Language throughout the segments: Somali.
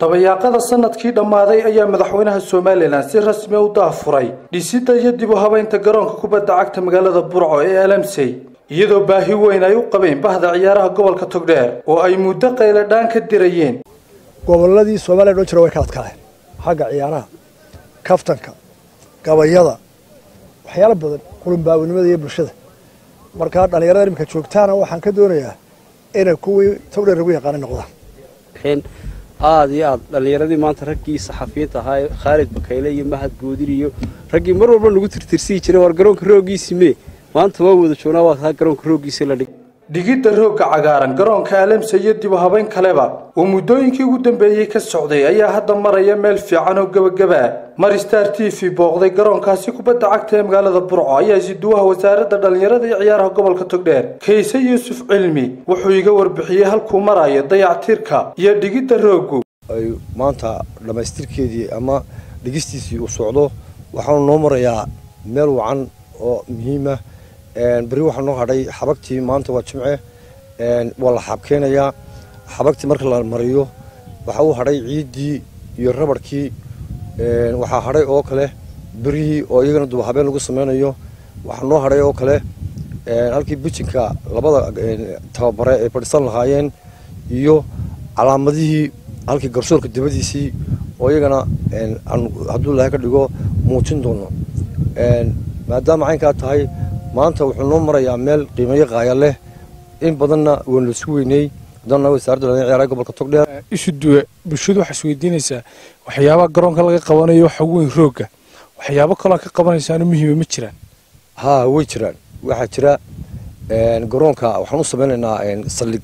dabayaaqada sanadkii dhammaaday ayaa madaxweynaha somalilan si rasmi u daafuray dhisidda iyo dib u habaynta garoonka kubadda cagta magaalada burco ee alamsey iyadoo baahi weyn ay u qabeen bahda ciyaaraha gobolka togdheer oo ay muddo qayladhaan ka dirayeen gobolladii soomaaliya dhan jira way ka adkaayeen xagga ciyaaraha kaftanka gabayada waxyaalo badan qulunbaawnimada iyo bulshada markaa dhallinyarada iminka joogtaana waxaan ka doonayaa inay kuwii togdheer lagu yaqaana noqdaan aada iyo aad dhallinyaradii maanta raggii saxafiyiinta ahaa khaalid bakayle iyo mahad goodir iyo raggii mar walba nagu tirtirsiyi jiray war garoonka rooggiisi mee maanta waa wada joognaa waa kaa garoonka rooggiisi la dhig dhigidda roogga cagaaran garoonka alamse iyo dib u habayn kaleba oo muddooyinkii ugu dambeeyey ka socday ayaa hadda maraya meel fiican oo gebagaba mar star t v booqday garoonkaasi kubadda cagta ee magaalada burco ayaa isiduwaha wasaaradda dhallinyarada iyo ciyaaraha gobolka togdheer kayse yuusuf cilmi wuxuu iga warbixiyey halkuu marayo dayactirka iyo dhigidda rooggu ay maanta dhammaystirkeedii ama dhigistiisii uu socdo waxaanu noo marayaa meel wacan oo muhiima beri waxaa noo hadhay xabagtii maanta waa jimce waa la xaabkeenayaa xabagtii marka la mariyo waxaa uu hadhay ciiddii iyo rabarhkii waxaa hadhay oo kale berihii oo iyagana duba habeen lagu sameynayo waxaa noo hadhay oo kale halkii bijinka labada tababare ay fadhiisan lahaayeen iyo calaamadihii halkii garsoorka dabadiisii oo iyagana hadduu ilaahay ka dhigo muujin doono maadaama caynkaa tahay maanta wuxuu noo marayaa meel qiimayo qaaya leh in badanna waan la isu weyney haddana wasaaradda dhallinyarada ciyaaraha gobolka togdheer isu duwe bulshadu waxaa isweydiinaysaa waxyaabaha garoonka laga qabanayo waxa weyn roogga waxyaabo kaloo ka qabanaysaano muhiima ma jiraan haa way jiraan waxaa jira garoonka waxaan u sameynaynaa saldhig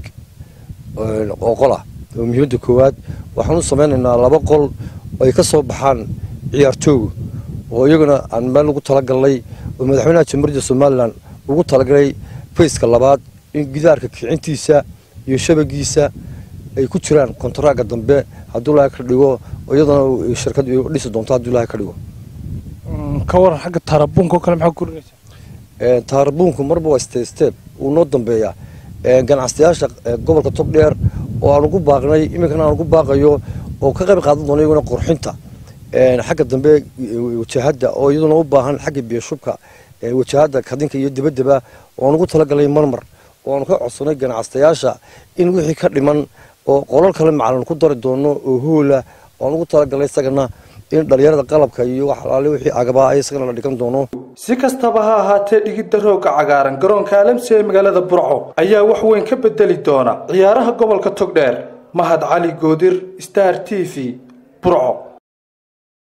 oo qola oo muhiimadda koowaad waxaan u sameynaynaa laba qol ay ka soo baxaan ciyaartooga oo iyaguna aan meel lagu talagalnay oo madaxweynaha jamhuuriyadda somalilan ugu talagalay fayska labaad in gidaarka kicintiisa iyo shabagiisa ay ku jiraan kontaraaga dambe hadduu ilaahay ka dhigo iyadana shirkad dhisi doonto hadduu ilaahay ka dhigo ka waran xagga taarabuunka oo kale maxaa kurinaysaa taarabuunku marba waa step step uu noo dambeeyaa ganacsayaasha gobolka togdheer oo aan ugu baaqnay iminkana aan ugu baaqayo oo ka qayb qaadan doona iyaguna qurxinta xagga dambe wajahadda oo iyaduna u baahan xagga biyashubka wajahadda kadinka iyo debaddeba oan ugu talagalay marmar oo aanu ka codsanay ganacsayaasha in wixii ka dhiman oo qolal kale macalin ku dari doono oo hoola oan ugu talagalay isagana in dhallinyarada qalabka iyo wax alaale wixii agabaa ay isagana la dhigan doono si kastaba ha ahaatee dhigidda roogga cagaaran garoonka alamsi ee magaalada burco ayaa wax weyn ka bedeli doona ciyaaraha gobolka togdheer mahad cali goodir star t v burco